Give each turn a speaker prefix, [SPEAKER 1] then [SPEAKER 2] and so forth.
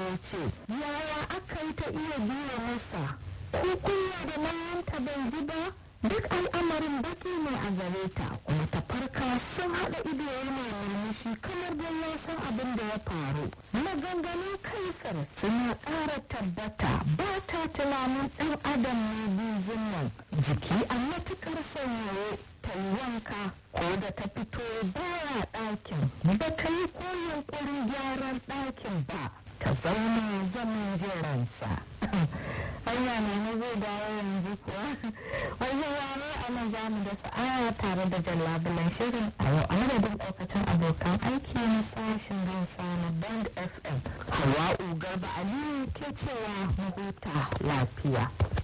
[SPEAKER 1] ya ce yaya aka yi ta iya biya masa ko kunya da mayanta bai ji ba duk al'amarin baki ne a gare ta kuma ta farka sun haɗa ido yana murmushi kamar don ya san abin da ya faru maganganun kaisar suna ƙara tabbata ba ta tunanin ɗan adam ne buzun nan jiki a matuƙar sanyaye ta yi wanka ko da ta fito baya ɗakin ba ta yi ko yunƙurin gyaran ɗakin ba ta zauna zaman jiransa hanya ne na zai dawo yanzu kuwa wajen rana a nan za mu da sa'aya tare da jallabulan shirin a yau a madadin ɗaukacin abokan aiki na sashen hausa na band fm hawa'u garba aliyu ke cewa mu huta lafiya